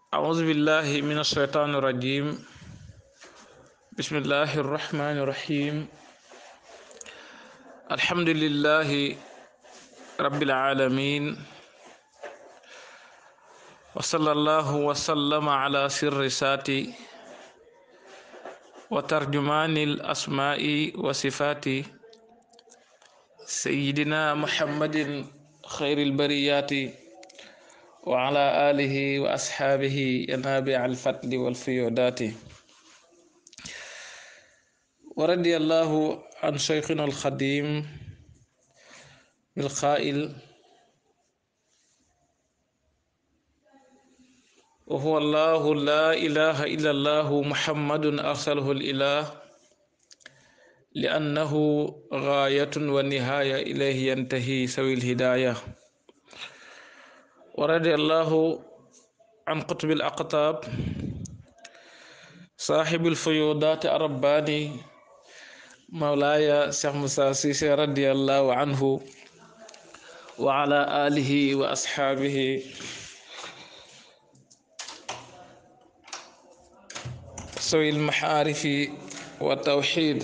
أعوذ بالله من الشيطان الرجيم بسم الله الرحمن الرحيم الحمد لله رب العالمين وصلى الله وسلم على سر ساتي وترجمان الأسماء وصفات سيدنا محمد خير البريات وعلى آله وأصحابه ينابع الفتل والفيودات ورضي الله عن شيخنا الخديم بالقائل وهو الله لا إله إلا الله محمد أرسله الإله لأنه غاية ونهاية إليه ينتهي سوي الهداية ورضي الله عن قطب الأقطاب صاحب الفيوضات الرباني مولاي شيخ موسى سيسي رضي الله عنه وعلى آله وأصحابه سوي المحارف والتوحيد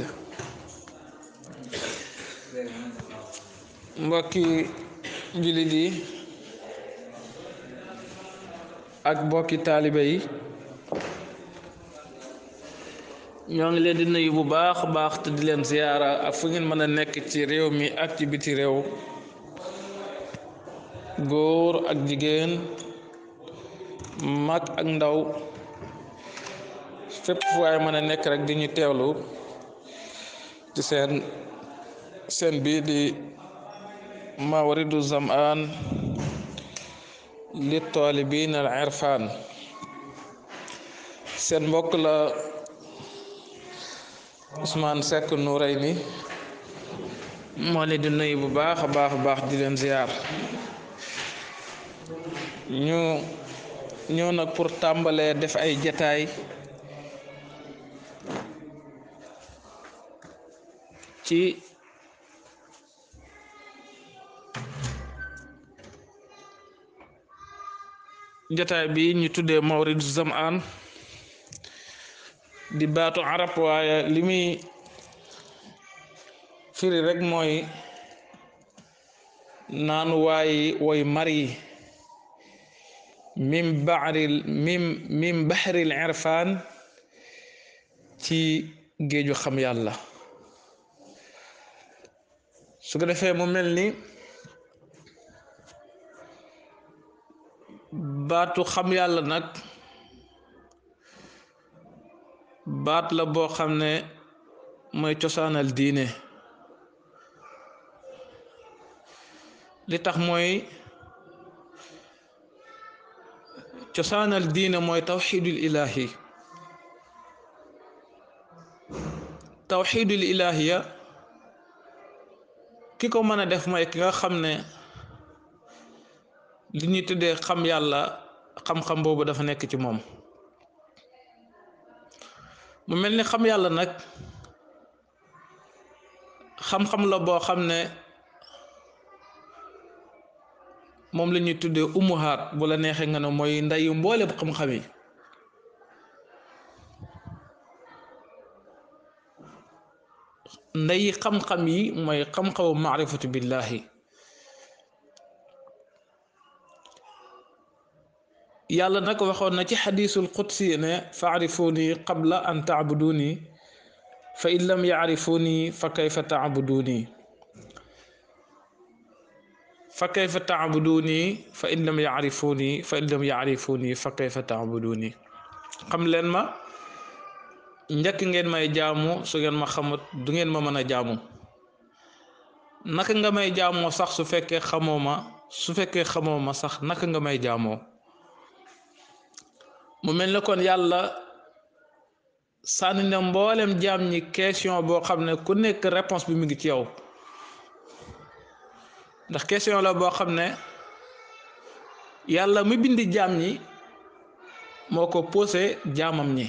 mbokki jullit yi ak mbokki taalibe yi ñoo ngi leen di nuyu bu baax a baax te di leen ziyaara ak fu ngeen mën a nekk ci réew mi ak ci biti réew góor ak jigéen mag ak ndaw fépp fu waay mën a nekk rek di ñu teewlu ci seen seen bii di mawridu zamaan li taalibin al irfan seen mbokk la Ousmane Seck Noureyni moo leen di nuyu bu baax a baax a baax di leen ziyaar ñu ñëw nag pour tàmbalee def ay jataay ci jataay bi ñu tuddee mawridu zamaan di baatu arab waaye li muy firi rek mooy naanu waayi woy mar yi min baxril min min baxril irfaan ci géeju xam yàlla su ko defee mu mel ni baatu xam yàlla nag baat la boo xam ne mooy cosaanal diine li tax mooy cosaanal diine mooy tawxidul ilaahi tawxidul ilaahiya ki ko mën a def mooy ki nga xam ne li ñuy tuddee xam yàlla xam-xam boobu dafa nekk ci moom mu mel ni xam yàlla nag xam-xam la boo xam ne moom la ñuy tuddee umuhaat bu la neexee nga ne mooy ndeyu mboole xam-xam yi ndeyi xam-xam yi mooy xam-xamu maarifatu billahi yàlla nag waxoon na ci xadiisul qudsi ne faarifuni qabla an taabuduni fa in lam yaarifuni fa kayfa taabuduni fa kayfa taabuduni fa in lam yaarifuni fa in lam yaarifuni fa kayfa taabuduni xam leen ma njëkk ngeen may jaamu su ngeen ma xamut du ngeen ma mën a jaamu naka nga may jaamoo sax su fekkee xamoo ma su fekkee xamoo ma sax naka nga may jaamoo mu mel ne kon yàlla sànni na mboolem jaam ñi question boo xam ne ku nekk réponse bi mu ngi ci yow ndax question la boo xam ne yàlla mu bind jaam ñi moo ko posé jaamam ñi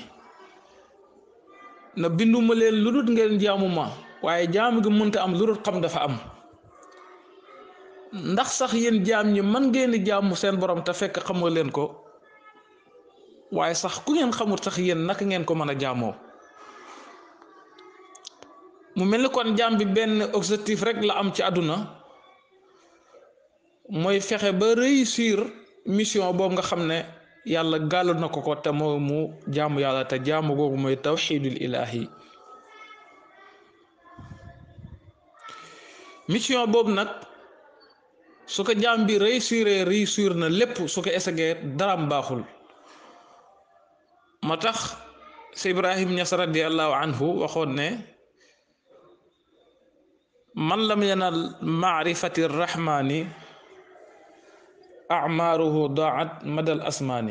na binduma leen lu dul ngeen jaamu ma waaye jaamu gi mënta am lu dul xam dafa am ndax sax yéen jaam ñi man ngeen di jaamu seen borom te fekk xamoo leen ko waaye sax ku ngeen xamul sax yéen naka ngeen ko mën a jaamoo mu mel ni kon jaam bi benn objectif rek la am ci àdduna mooy fexe ba réussir mission boobu nga xam ne yàlla gàllu na ko ko te mooy mu jaamu yàlla te jaamu googu mooy tawxidul ilahi mission boobu nag su ko jaam bi réussir réussir na lépp su ko essayé daraam baaxul ma tax si Ibrahim Ñas radiallahu anhu waxoon ne man lam yanal maarifati rahmani amaaruhu daat madal asmaani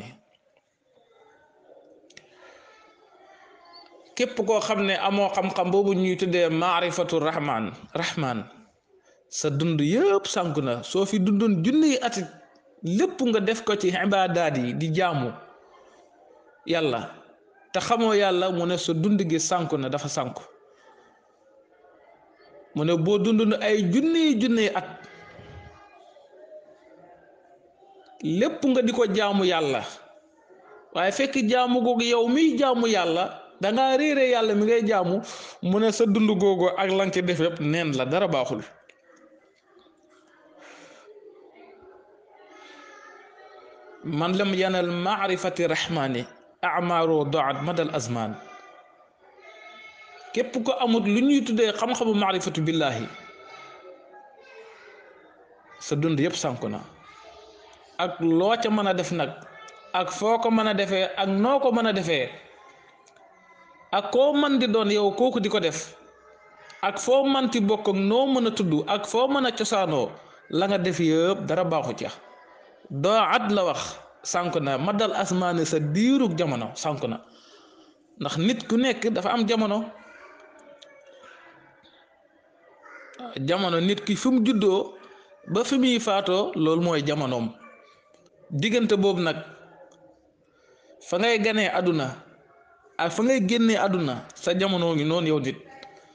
képp koo xam ne amoo xam-xam boobu ñuy tuddee maarifatu rahman rahman sa dund yëpp sànku na soo fi dundoon junniy at lépp nga def ko ci ibaadaat yi di jaamu yàlla te xamoo yàlla mu ne sa dund gi sànku na dafa sànku mu ne boo dund ay junniy junniy at lépp nga di ko jaamu yàlla waaye fekk jaamu googu yow miy jaamu yàlla dangaa réere yàlla mi ngay jaamu mu ne sa dund googu ak lan ci def yëpp neen la dara baaxul man lam yanal maarifati rahmani amaaru doat madal azman képp ko amut lu ñuy tuddee xam-xamu maarifatu billahi sa dund yëpp sànku na ak loo ca mën a def nag ak foo ko mën a defee ak noo ko mën a defee ak koo mën di doon yow kooku di ko def ak foo manti bokk ak noo mën a tudd ak foo mën a cosaanoo la nga def yëpp dara baaxu ca doo at la wax sànku na ma dal asmaane sa diirug jamono sànku na ndax nit ku nekk dafa am jamono jamono nit ki fi mu juddoo ba fi muy faatoo loolu mooy jamonoom diggante boobu nag fa ngay ganee àdduna ak fa ngay génnee àdduna sa jamono ngi noonu yow nit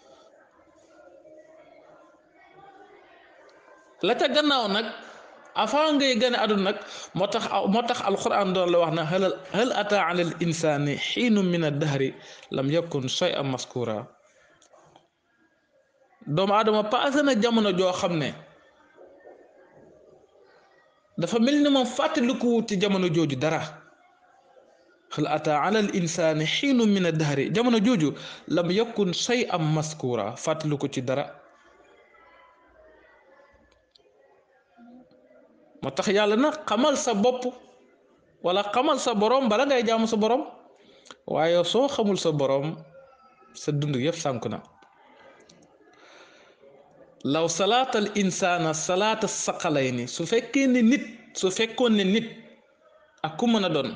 la ca gannaaw nag avant ngay gane àdduna nag moo tax moo tax alquran doon la wax na hal hal ata ala al insani xiinu min addahri lam yakun shay'an maskura doomu aadama passé na jamono joo xam ne dafa mel ni moom fàttalikuwut ci jamono jooju dara hal ata ala al insani xiinu min addahri jamono jooju lam yakun shay'an maskura fàttaliku ci dara moo tax yàlla na xamal sa bopp wala xamal sa borom bala ngay jaamu sa borom waaye soo xamul sa borom sa dund yëpp sànku na law salaatal insaana salaata saqalayni su fekkee ne nit su fekkoon ne nit ak ku mën a doon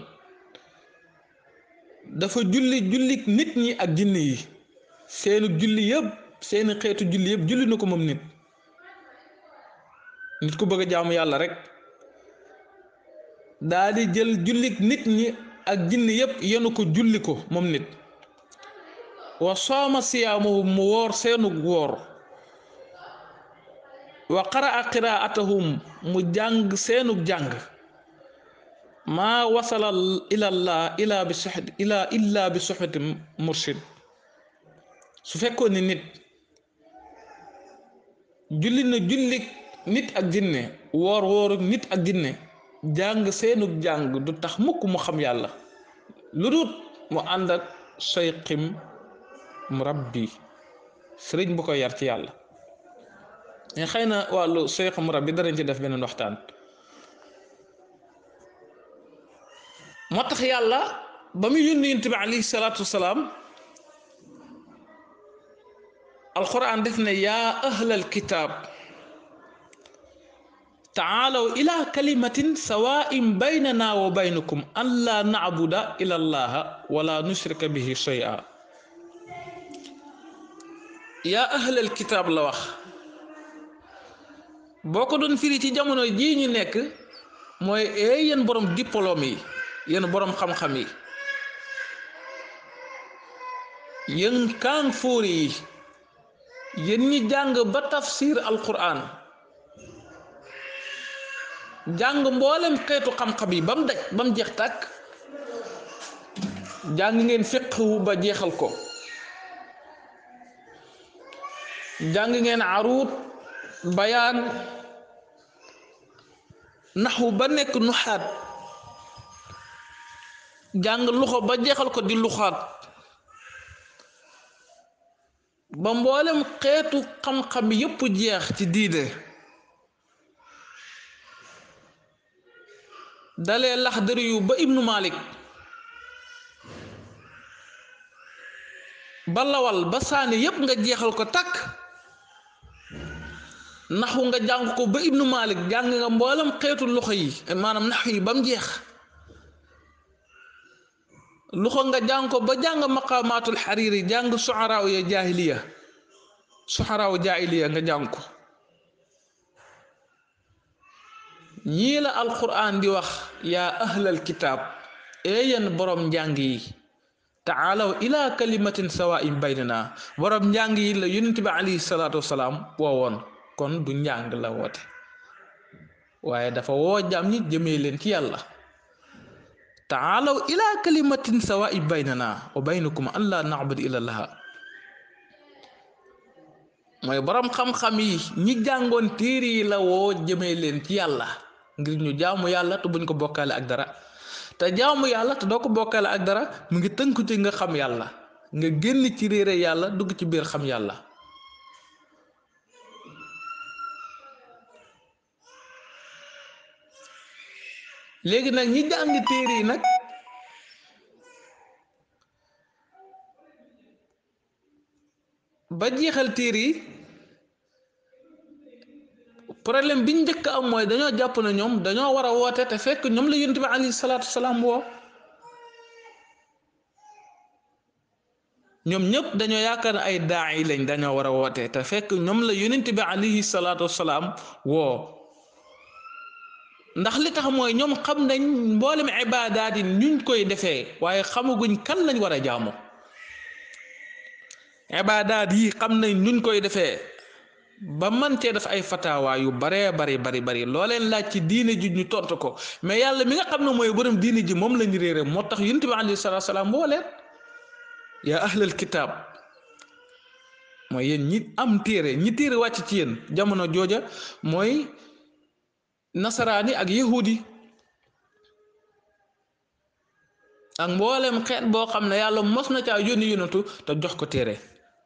dafa julli jullik nit ñi ak jinne yi seenu julli yëpp seeni xeetu julli yëpp julli na ko moom nit nit ku bëgg a jaamu yàlla rek daa di jël jullik nit ñi ak jinne yëpp yenu ko julli ko moom nit wa sooma siyaamahum mu woor seenu woor wa qaraa qiraatahum mu jàng seenu jàng maa wasala ilallah ila bi soxit ila illa bi soxiti mursid su fekkoon ni nit julli na jullik nit ak jinne woor wooru nit ak jinne jàng seenu jàng du tax mukk mu xam yàlla lu dut mu ànd ak sayqim murabbi sëriñ bu ko yar ci yàlla mais xëy na wàllu sayq murabbi danañ ci def beneen waxtaan moo tax yàlla ba mu yónni yonent bi alayhi salaatu wasalaam alquran def ne yaa ahlal kitaab taalaw ila kalimatin sawaa'in baynana wa baynakum an laa nacbuda ila allaha wala nushrika bihi shay'a yaa ahlal kitaab la wax boo ko doon firi ci jamono jii ñu nekk mooy ee yéen borom diplôme yi yéen borom xam-xam yi yéen kaan fóori yi yéen ñi jàng ba tafsir alquran jàng mboolem xeetu xam-xam yi ba mu daj ba mu jeex tàkk jàng ngeen fiqhu ba jeexal ko jàng ngeen aruut bayaan naxu ba nekk nuxaat jàng luxo ba jeexal ko di luxaat ba mboolem xeetu xam-xam yépp jeex ci diine dalee laxdari yu ba ibnu malik ba lawal ba saani yépp nga jeexal ko takk naxu nga jàng ko ba ibnu malik jàng nga mboolem xeetu loxo yi maanaam naxu yi ba mu jeex loxo nga jàng ko ba jàng maqaamaatul xariiri jàng suxaraaw ya jaahiliya suxaraaw jaahiliya nga jàng ko ñii la alquran di wax yaa ahlal kitaab eeyen borom njàng yi taalaw ila kalimatin sawaa'in baynana borom njàng yi la yonent bi alayhi salaatu wasalaam woowoon kon du njàng la woote waaye dafa woo jaam ñi jëmee leen ci yàlla taalaw ila kalimatin sawaa'in baynana wa baynakum an laa na'budu illa llaha mooy borom xam-xam yi ñi jàngoon téere yi la woo jëmee leen ci yàlla ngir ñu jaamu yàlla te buñ ko bokkaale ak dara te jaamu yàlla te doo ko bokkaale ak dara mu ngi tënku ci nga xam yàlla nga génn ci réere yàlla dugg ci biir xam yàlla léegi nag ñi jàng téere yi nag ba jeexal téere yi problème bi ñu njëkk am mooy dañoo jàpp na ñoom dañoo war a woote te fekk ñoom la yonent bi alayhi salaatu salaam woo ñoom ñëpp dañoo yaakaar ne ay daa yi lañ dañoo war a woote te fekk ñoom la yonent bi alayhi salaatu salaam woo ndax li tax mooy ñoom xam nañ mboolem ibaadaat yi ñuñ koy defee waaye xamaguñ kan lañ war a jaamu ibaadaat yi xam nañ nuñ koy defee ba man cee def ay fatawa yu baree bari bari bari loo leen laaj ci diine ji ñu tontu ko mais yàlla mi nga xam ne mooy borom diine ji moom lañu réere moo tax yonent bi alayhi salaatu salaam boo leen yaa ahlal kitaab mooy yéen ñi am téere ñi téere wàcc ci yéen jamono jooja mooy nasaraani ak yahudi ak mboolem xeet boo xam ne yàlla mos na caa yónni yónnatu te jox ko téere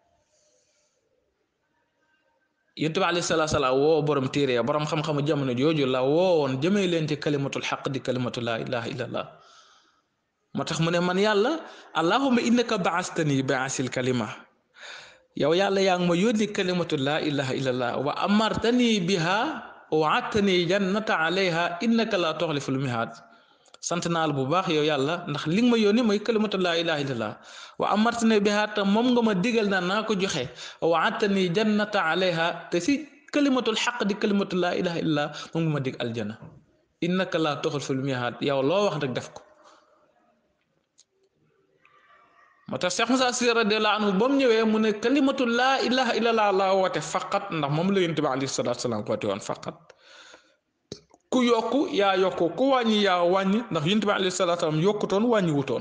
yonent bi alayhi salaatu salaam woo borom téere ya borom xam-xamu jamono jooju la woowoon jëmee leen ci kalimatul xaq di kalimatu laa ilaha illallah moo tax mu ne man yàlla allahumma innaka baastani baasil kalima yow yàlla yaa ngi ma yónni kalimatu laa ilaha illallah wa amartani biha waatani jannata alayha innaka laa toxliful mihaad sant naa la bu baax yow yàlla ndax li nga ma yónni mooy kalimatu laa ilaha illallah wa amartani biha te moom nga ma digal na naa ko joxe waatani jannata alayha te si kalimatul xaq di kalimatu laa ilaha illallah moom nga ma dig aljana innaka laa toxliful mihaad yow loo wax rek def ko moo tax Cheikh Moussa Sy radiyallahu anhu ba mu ñëwee mu ne kalimatu laa ilaha illallah laa woote faqat ndax moom la yonent bi alayhi salaatu salaam woote woon faqat ku yokku yaa yokku ku wàññi yaa wàññi ndax yonent bi alayhi salaatu salaam yokkutoon wàññi wutoon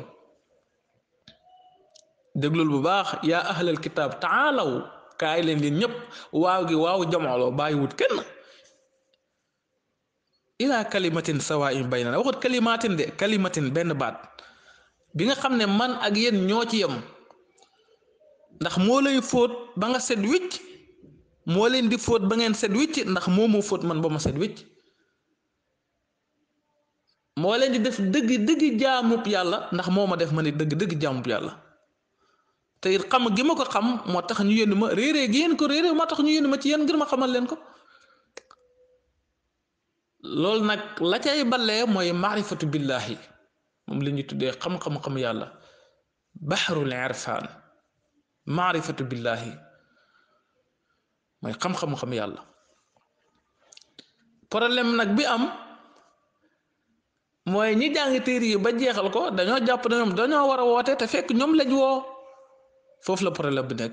déglul bu baax yaa ahlal kitaab taalaw kaay leen yéen ñëpp waaw gi waaw jamooloo bàyyi wut kenn ilaa kalimatin sawaa'in baynana waxut kalimatin de kalimatin benn baat bi nga xam ne man ak yéen ñoo ci yem ndax moo lay fóot ba nga set wicc moo leen di fóot ba ngeen set wicc ndax moo moo fóot man ba ma set wicc moo leen di def dëgg dëgg jaamub yàlla ndax moo ma def ma ne dëgg dëgg jaamub yàlla te it xam gi ma ko xam moo tax ñu yónni ma réeree gi yéen ko réeree moo tax ñu yónni ma ci yéen ngir ma xamal leen ko loolu nag la cay ballee mooy maarifatu billahi moom la ñuy tuddee xam-xam-xam yàlla baxrul irfaan maarifatu billahi mooy xam-xam-xam yàlla problème nag bi am mooy ñi jàng téere yi ba jeexal ko dañoo jàpp ne ñoom dañoo war a woote te fekk ñoom lañ woo foofu la problème bi nekk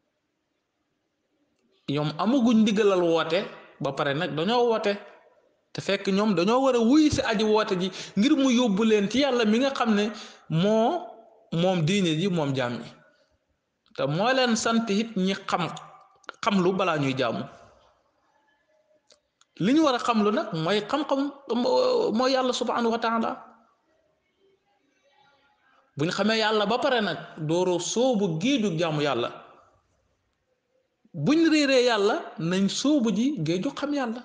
ñoom amaguñ ndigalal woote ba pare nag dañoo woote te fekk ñoom dañoo war a wuy si aji woote ji ngir mu yóbbu leen ci yàlla mi nga xam ne moo moom diine ji moom jaam ñi te moo leen sant it ñi xam xam lu balaa ñuy jaamu li ñu war a xam lu nag mooy xam-xam mooy yàlla subhanahu wa taala bu ñu xamee yàlla ba pare nag dooro soobu géeju jaamu yàlla buñ réeree yàlla nañ soobu ji géeju xam yàlla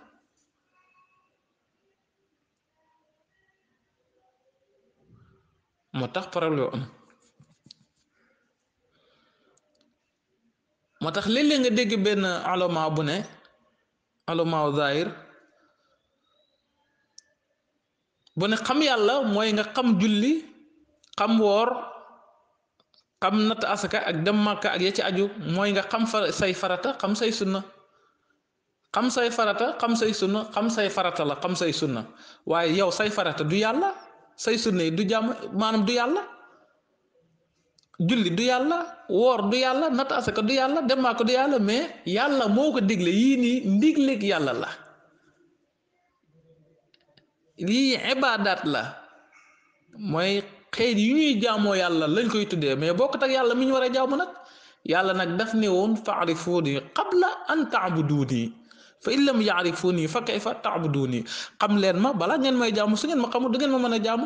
moo tax problème am moo tax léeg-léeg nga dégg benn alama bu ne alama zahir bu ne xam yàlla mooy nga xam julli xam woor xam natt asaka ak dem màkka ak ya ci aju mooy nga xam fa say farata xam say sunna xam say farata xam say sunna xam say farata la xam say sunna waaye yow say farata du yàlla say sunna yi du jàmm maanaam du yàlla julli du yàlla woor du yàlla natt asaka du yàlla dem màkka du yàlla mais yàlla moo ko digle yii nii ndigleeg yàlla la lii ibaadaat la mooy xeet yu ñuy jaamoo yàlla lañ koy tuddee mais bokkut ak yàlla mi ñu war a jaamu nag yàlla nag daf ne woon faarifuuni qabla an taabuduuni fa in lam yaarifuuni fa kayfa taabuduuni xam leen ma balaa ngeen may jaamu su ngeen ma xamul du ngeen ma mën a jaamu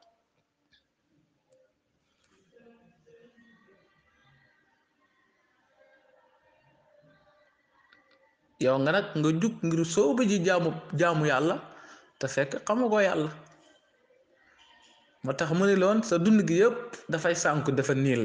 yow nga nag nga jug ngir sooba ji jaamu jaamu yàlla te fekk xamagoo yàlla moo tax mu ne loon sa dund gi yëpp dafay sànku dafa niil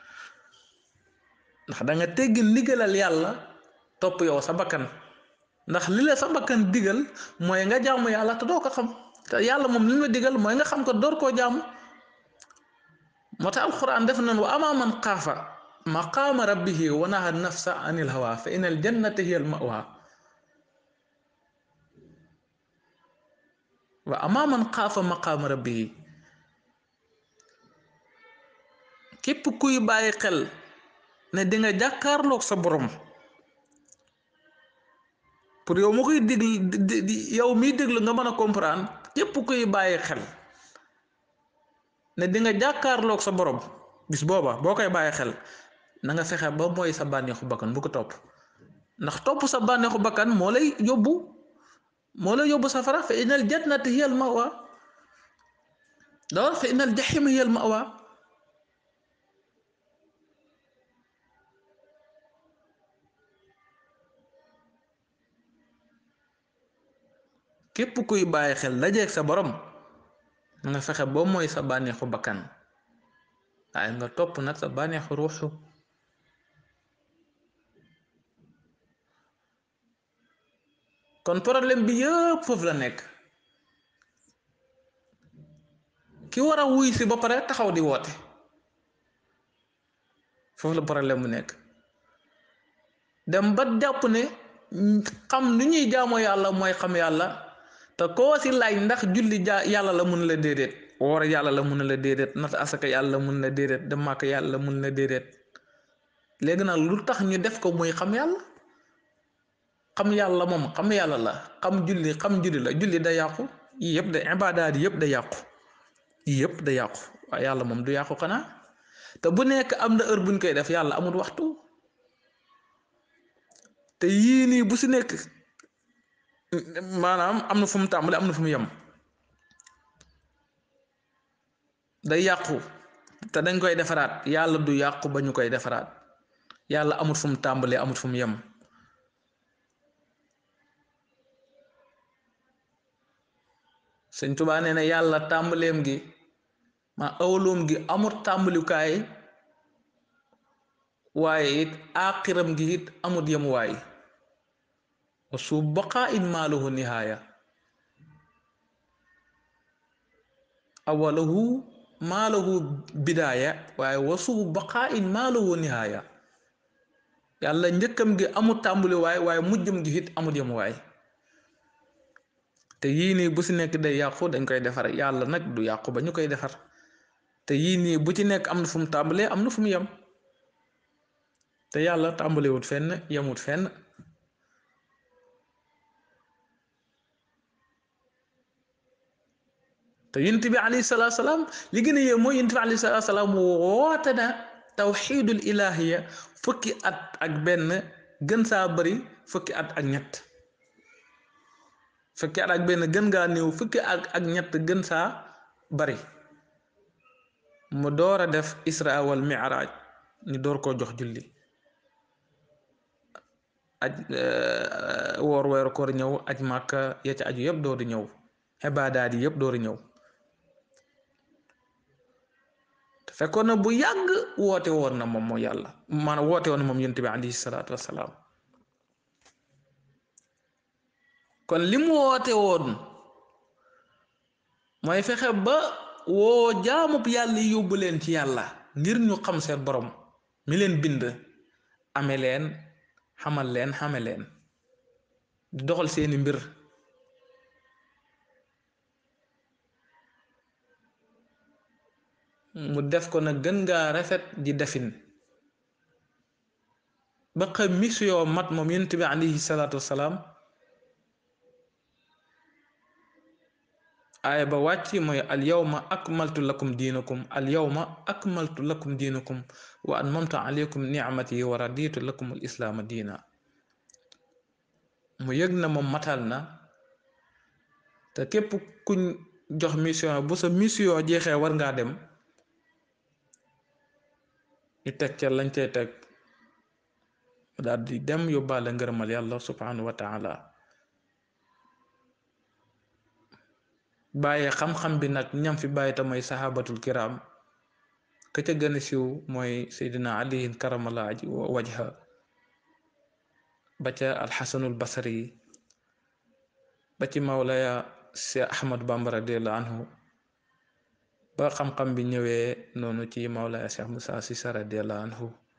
ndax da nga teggi ndigalal yàlla topp yow sa bakkan ndax li la sa bakkan digal mooy nga jaamu yàlla te doo ko xam te yàlla moom li ma digal mooy nga xam ko door koo jaamu moo tax alquran def nan wa ama man xaafa maqaama rabbihi wa naha nafsa anil hawa fa inal jannata hiya al mawa wa ama man xaafa maqaama rabbihi képp kuy bàyyi xel ne di nga jàkkaarloog sa borom pour yow mu koy déglu yow miy déglu nga mën a comprendre képp kuy bàyyi xel ne di nga jàkkaarloog sa borom bis booba boo koy bàyyi xel na nga fexe ba mooy sa bànneexu bakkan bu ko topp ndax topp sa bànneexu bakkan moo lay yóbbu moo lay yóbbu safara fa inal jannata hiya al mawa dawal fa inal jaxima hiya al mawa képp kuy bàyyi xel dajeeg sa borom nga fexe ba mooy sa bànneexu bakkan waaye nga topp nag sa bànneexu ruuxu kon problème bi yëpp foofu la nekk ki war a wuy si ba pare taxaw di woote foofu la problème bu nekk dem ba jàpp ne xam nu ñuy jaamoo yàlla mooy xam yàlla te koo si laaj ndax julli ja yàlla la mun la déedéet woor yàlla la mun la déedéet nat asaka yàlla la mun la déedéet dem màkk yàlla la mun la déedéet léegi nag lu tax ñu def ko muy xam yàlla xam yàlla moom xam yàlla la xam julli xam julli la julli da yàqu yii yëpp da ibaadaat yëpp da yàqu yii yëpp da yàqu waaye yàlla moom du yàqu xanaa te bu nekk am na heure buñ koy def yàlla amul waxtu te yii nii bu si nekk maanaam am na fu mu tàmbali am na fu mu yem day yàqu te dañ koy defaraat yàlla du yàqu ba ñu koy defaraat yàlla amut fu mu tàmbalee amut fu mu yem sëñ Tuubaa nee na yàlla tàmbaleem gi ma awaloom gi amut tàmbalikaay waaye it aaxiram gi it amut yemuwaay wa su baqaa in maalahu nihaaya awalahu maalahu bidaaya waaye wa su baqaa in maalahu nihaaya yàlla njëkkam gi amut tàmbali waay waaye mujjam gi it amut yemuwaay te yii nii bu si nekk day yàqu dañ koy defar yàlla nag du yàqu ba ñu koy defar te yii nii bu ci nekk am na fu mu tàmbalee am na fu mu yem te yàlla tàmbalewut fenn yemut fenn te yonent bi alayhi salaatu salaam li gën a yee mooy yonent bi alayhi salaatu salaam woote na tawxiidul ilaahiya fukki at ak benn gën saa bari fukki at ak ñett fukki at ak benn gën ngaa néew fukki at ak ñett gën saa bari mu door a def isra wal miraaj ñu door koo jox julli aj woor weeru koor ñëw aj màkka ya ca aju yëpp door di ñëw xibaadaat yi yëpp door di ñëw te fekkoon na bu yàgg woote woon na moom moo yàlla maanaam woote woon na moom yonent bi alayhi salaatu wassalaam kon li mu woote woon mooy fexe ba woo jaamub yàlla yi yóbbu leen ci yàlla ngir ñu xam seen borom mi leen bind ame leen xamal leen xame leen di doxal seeni mbir mu def ko nag gën ngaa rafet di defin ba xam mission mat moom yonent bi alayhi salaatu wassalaam aaya ba wàcc mooy al yawma akmaltu lakum diinakum al yawma akmaltu lakum diinakum wa atmamtu alaykum nicmati wa raditu lakum al islaama diina mu yëg na moom matal na te képp kuñ jox mission bu sa mission jeexee war ngaa dem ñu teg ca lañ cay teg daal di dem yóbbaale ngërëmal yàlla subhanahu wa taala bàyyee xam-xam bi nag ñam fi bàyyi te mooy sahabatul kiram ka ca gën a siiw mooy seydina aliyin karamala wajha ba ca alxasanul basari ba ci mawlaya si ahmad bamba radiallahu anhu ba xam-xam bi ñëwee noonu ci mawlaya cheikh musa sisa radiallahu anhu